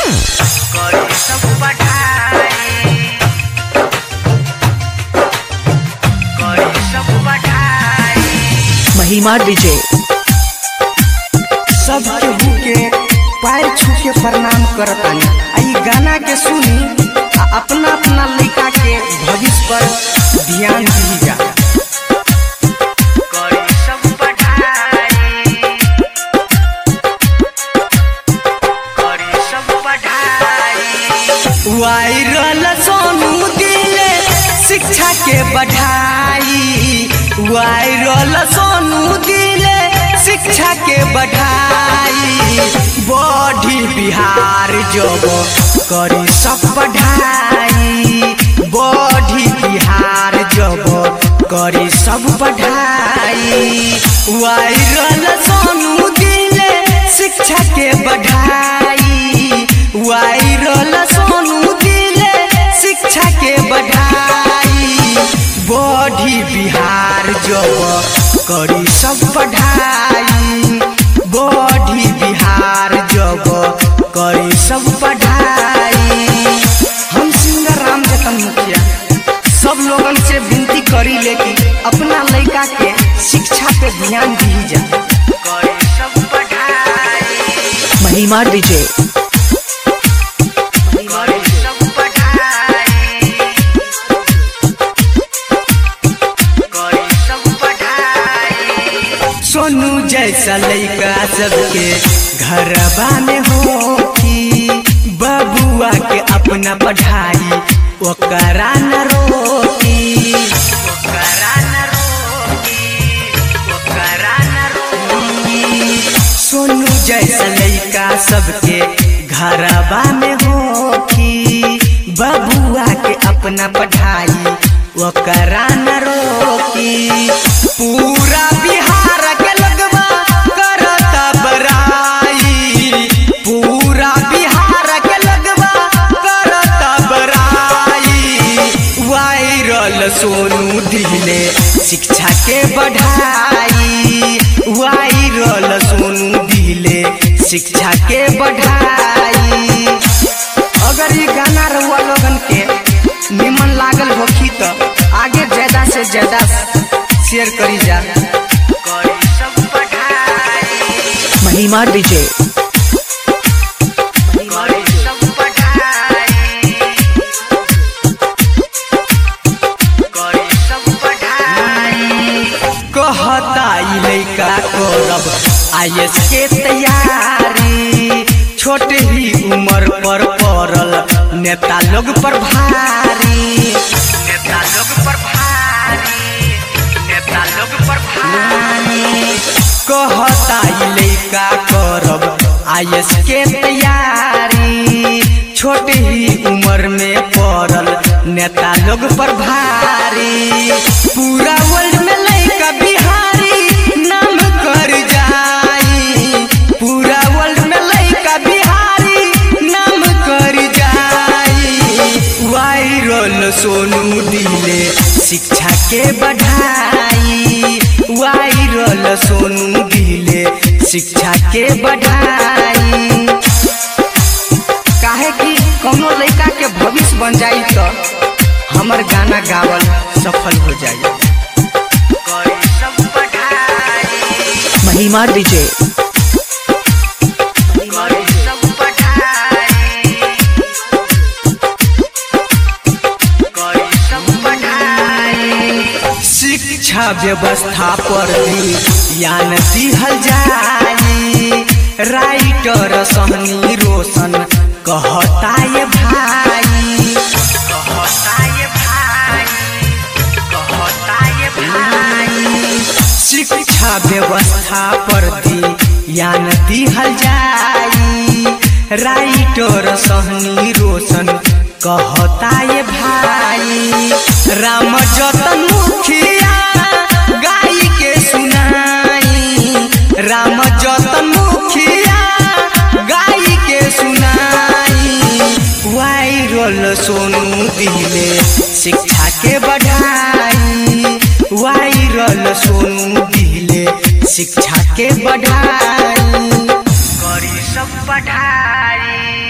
करी सब पढ़ाई करी सब पढ़ाई महिमा डीजे सब केहू के पैर छू के प्रणाम करतानी आ ई गाना के सुनी आ अपना अपना लड़का के भविष्य पर ध्यान दी जा करी सब पढ़ाई करी सब पढ़ाई वायरल सोनू दिले शिक्षा के बढ़ाई वायरल सोनू दिले शिक्षा के बढ़ाई बढ़ी बिहार जब करी सब बढ़ाई बढ़ी बिहार जब करी सब बढ़ाई वायरल सोनू दिले शिक्षा के बढ़ाई वायरल सोनू दिले शिक्षा के बढ़ाई बढ़ी बिहार जब करी सब पढ़ाई बढ़ी बिहार जब करी सब पढ़ाई हम सिंगर राम जतन मुखिया सब लोगन से विनती करी ले कि अपना लड़का के शिक्षा पे ध्यान दी जा करी सब पढ़ाई महिमा डीजे करी सब पढ़ाई करी सब पढ़ाई सोनू जैसा लड़का सबके घरबा में हो कि बबुआ के अपना पढ़ाई ओकरा न रोकी ओकरा न रोकी ओकरा न रोकी सोनू जैसा लड़का सबके घरबा में हो कि बबुआ के अपना पढ़ाई ओकरा न रोकी पूरा बिहार के लगवा करता बराई पूरा बिहार के लगवा करता बराई वायरल सोनू दिले शिक्षा के बढ़ाई वायरल सोनू दिले शिक्षा के बढ़ाई अगर ये गाना रहुआ लोगन के निमन लागल होखी तो आगे ज्यादा से ज्यादा शेयर करी जा करी सब पढ़ाई महिमा डीजे करी सब पढ़ाई करी सब पढ़ाई कहता ई लइका करब आईएस के तैयारी छोट ही उम्र पर पड़ल नेता लोग पर भारी नेता लोग पर भारी नेता लोग पर भारी कहता ई लइका करब आईएस के तैयारी छोट ही उम्र में पड़ल नेता लोग पर भारी पूरा वर्ल्ड में लइका बिहारी नाम कर जाई पूरा वर्ल्ड में लइका बिहारी नाम कर जाई वायरल सोनू दिले शिक्षा के बढ़ाई वायरल सोनू दिले शिक्षा के बढ़ाई काहे कि कौनो लड़का के भविष्य बन जाई तो हमर गाना गावल सफल हो जाई करी सब पढ़ाई महिमा डीजे करी सब पढ़ाई करी सब पढ़ाई शिक्षा व्यवस्था पर भी यान दिहल जाई राइटर सहनी रोशन कहता ये भाई कहता ये भाई कहता ये भाई शिक्षा व्यवस्था पर दी यान दिहल जाई राइटर सहनी रोशन कहता ये भाई राम जतन मुखिया गाई के सुनाई राम जतन मुखिया गाई के सुनाई वायरल सोनू दिले शिक्षा के बढ़ाई वायरल सोनू दिले शिक्षा के बढ़ाई करी सब पढ़ाई